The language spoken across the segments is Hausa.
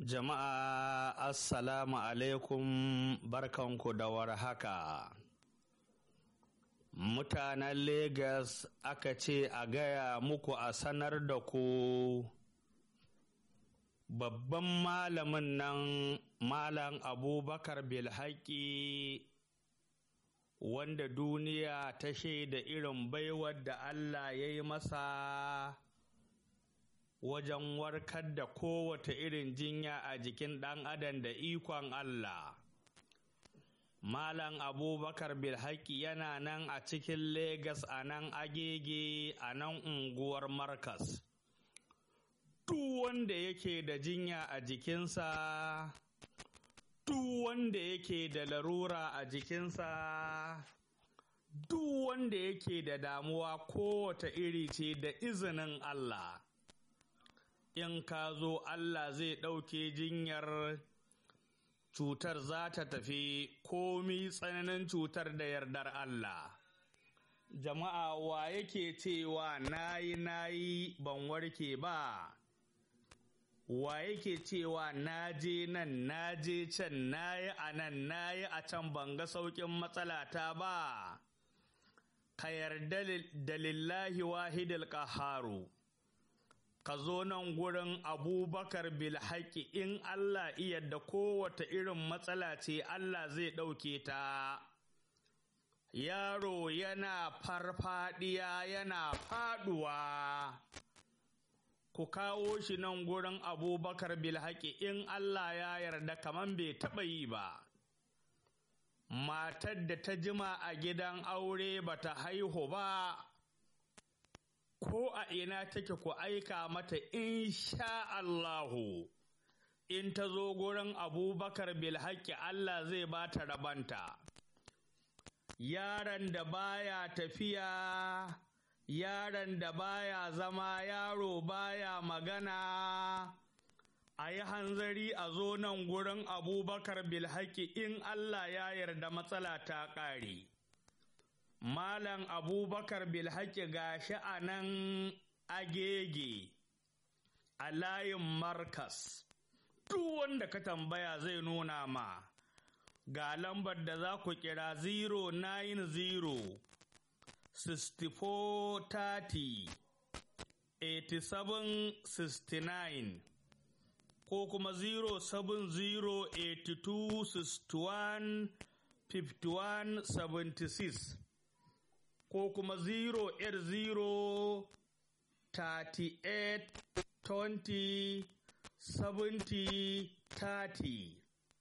Jama'a Assalamu alaikum barkanku da warhaka. Mutanen Legas aka ce a gaya muku a sanar da ku babban malamin nan Malam Abubakar Bilhaki wanda duniya ta shaida irin baiwar da Allah ya yi masa wajen warkar da kowace irin jinya a jikin ɗan adam da ikon Allah. Malam Abubakar Bilhaki yana nan a cikin Legas a nan agege a nan unguwar Markas. Duk wanda yake da jinya a jikinsa, duk wanda yake da larura a jikinsa, duk wanda yake da damuwa kowace iri ce da izinin Allah. in ka zo Allah zai ɗauke jinyar cutar za ta tafi komi tsananin cutar da yardar Allah. Jama'a wa yake cewa nayi nayi ban warke ba, wa yake cewa naje nan naje can nayi a nan nayi a can ban ga sauƙin matsalata ba, ka yarda da lillahi wahidul ƙaharu. ka zo nan gurin abubakar bilhaki in Allah iya da kowace irin matsala ce Allah zai ɗauke ta yaro yana farfadiya yana faduwa ku kawo shi nan gurin abubakar bilhaki in Allah ya yarda kaman bai taɓa yi ba matar da ta jima a gidan aure bata haihu ba ko a ina take ku aika mata insha Allahu in ta zo gurin abubakar bilhaki Allah zai ba ta rabanta yaron da baya tafiya yaron da baya zama yaro baya magana a yi hanzari a zo nan gurin abubakar bilhaki in Allah ya yarda matsala ta ƙare. Malam Abubakar Bilhaki gashi a nan agege a layin Markas, duk wanda ka tambaya zai nuna ma ga lambar da za ku kira 090 64 30 87 69 ko kuma 070 82 61 51 76 ko kuma 080 38 20 70 30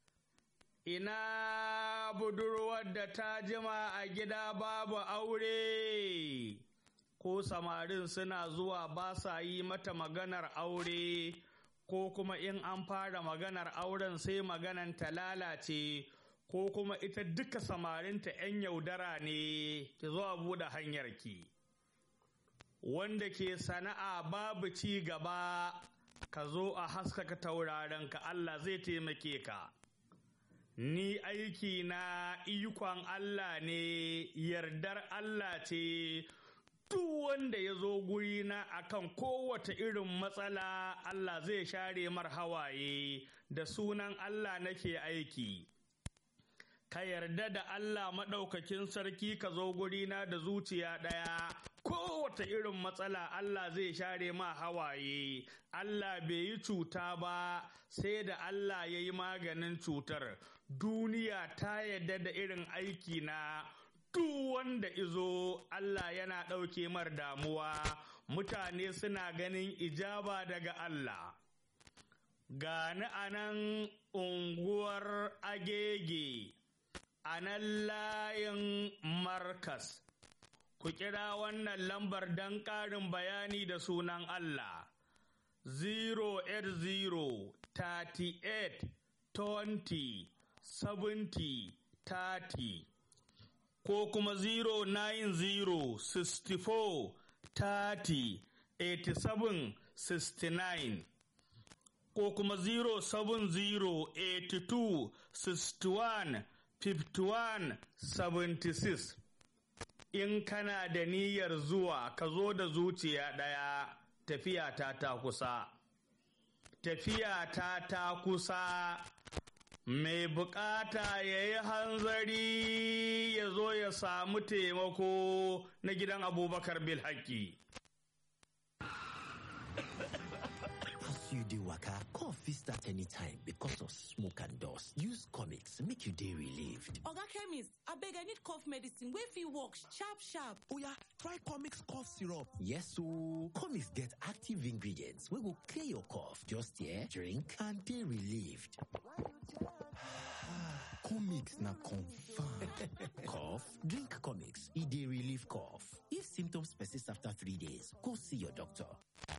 ina budurwar da ta jima a gida babu aure ko samarin suna zuwa ba sa yi mata maganar aure ko kuma in an fara maganar auren sai maganan ta lalace ko kuma ita duka samarinta 'yan yaudara ne ki zo a buɗe hanyarki wanda ke sana'a babu ci gaba ka zo a haskaka taurarenka Allah zai taimake ka ni aiki na ikon Allah ne yardar Allah ce duk wanda ya zo gurina akan kowace irin matsala Allah zai share mar hawaye da sunan Allah nake aiki ka yarda da Allah maɗaukakin sarki ka zo gurina da zuciya ɗaya kowace irin matsala Allah zai share ma hawaye Allah bai yi cuta ba sai da Allah ya yi maganin cutar duniya ta yarda da irin aiki na duk wanda izo Allah yana ɗauke mar damuwa mutane suna ganin ijaba daga Allah gani a nan unguwar agege a nan layin markas ku kira wannan lambar don ƙarin bayani da sunan Allah 080 38 20 70 30 ko kuma 090 64 30 87 69 ko kuma 070 82 61 5176 in kana da niyyar zuwa ka zo da zuciya ɗaya tafiya ta ta kusa tafiya ta ta kusa mai bukata ya yi hanzari ya zo ya samu taimako na gidan abubakar bilhaki As you dey waka, cough fit start anytime because of smoke and dust. Use comics make you dey relieved. Oga chemist, abeg I need cough medicine wey fit work sharp sharp. Oya, try Comix cough syrup. Yes ooo, comics get active ingredients wey go clear your cough. Just here, drink and dey relieved. Comix na confirm. cough? Drink comics. E dey relieve cough. If symptoms persist after three days, go see your doctor.